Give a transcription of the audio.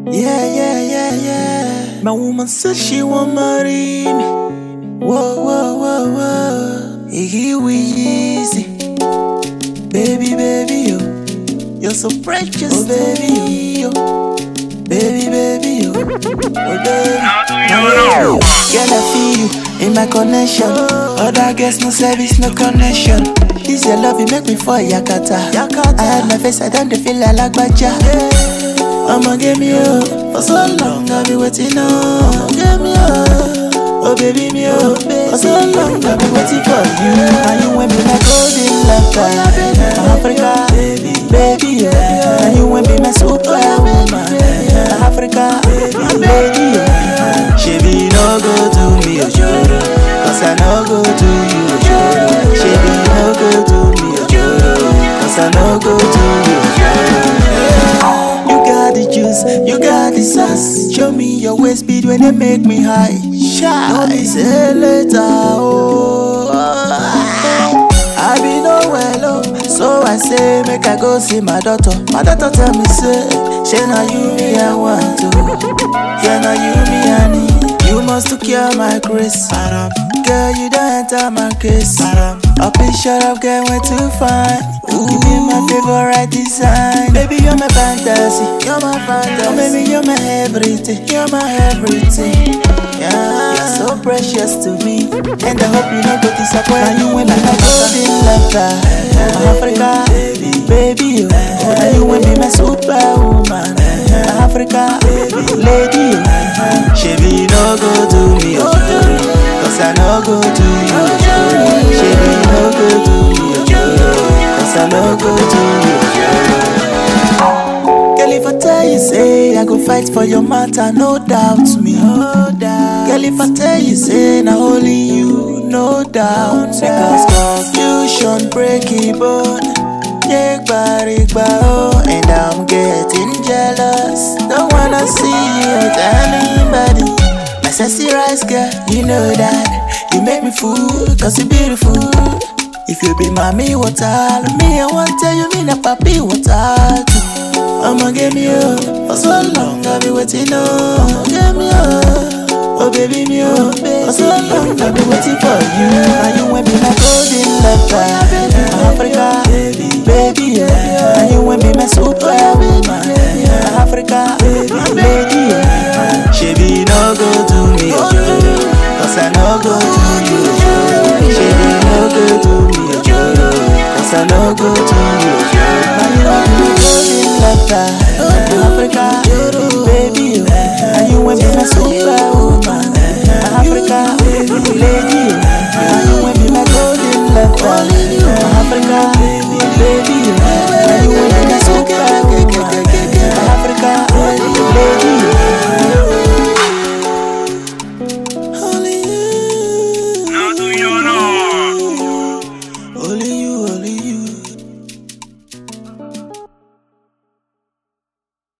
Yeah, yeah, yeah, yeah. My woman said she want marry me. Whoa, whoa, whoa, whoa. Here we easy. Baby, baby, yo. You're so precious, oh, baby, yo. Baby, baby, yo. Oh, baby. know. Girl, I feel you in my connection. Other girls, no service, no connection. This your love, it make me fall Yakata. Yakata. I had my face, I don't dey feel like Lagbaja. I'ma give me up for so long, I've been waiting on. I'ma give me up. Oh baby me up For so long I've been waiting for you And you went be my golden lover My Africa Baby, baby yeah. And you went be my superwoman My Africa Lady yeah. She be no go to me Ojoro Cause I no go to you Ojoro She be no go to me Ojoro Cause I no go to you Ojoro you got the juice, you got the sauce. Show me your waist speed when they make me high. Shy, no be say later, oh. I be no well, oh. So I say, make I go see my daughter. My daughter tell me, say, she na you me I want to. Yeah, na you me I need. You must to cure my grace. Girl, you don't enter my case. A picture of girl went too fine. You be my favorite design. Baby, you're my fantasy. You're my fantasy. Oh, baby, you're my everything. You're my everything. Yeah, you're so precious to me. And I hope you don't go disappoint. And you went like a golden lover. My Africa, baby, you. And you went be my superwoman. My Africa, lady, you. She be no go to me, Ojoro. Cause I no go to you, Ojoro. She be no go to me, Ojoro. Cause I no go to you, Girl, if I tell you, say I go fight for your matter, no doubt me. No doubt. Girl, if I tell you, say na only you, no doubt. Because confusion break it bone. Yeah, oh, and I'm getting jealous. Don't wanna see you with anybody. My sexy rice girl, you know that. You make me fool, cause you beautiful. If you be mommy water, me I want tell you me na papi water too. I'ma give me up for so long I've been waiting on. I'ma give me up, oh baby me up for so long I've been waiting for you. And you went be my golden lover, my Africa, baby yeah. And you went be my superwoman, my Africa, lady yeah. She be no go to me, Ojoro, cause I no go to you, Ojoro. She be no go to me, Ojoro, cause I no go to you, Ojoro. And you went be my golden lover, my Africa, baby yeah. And you went be my superwoman, my Africa, lady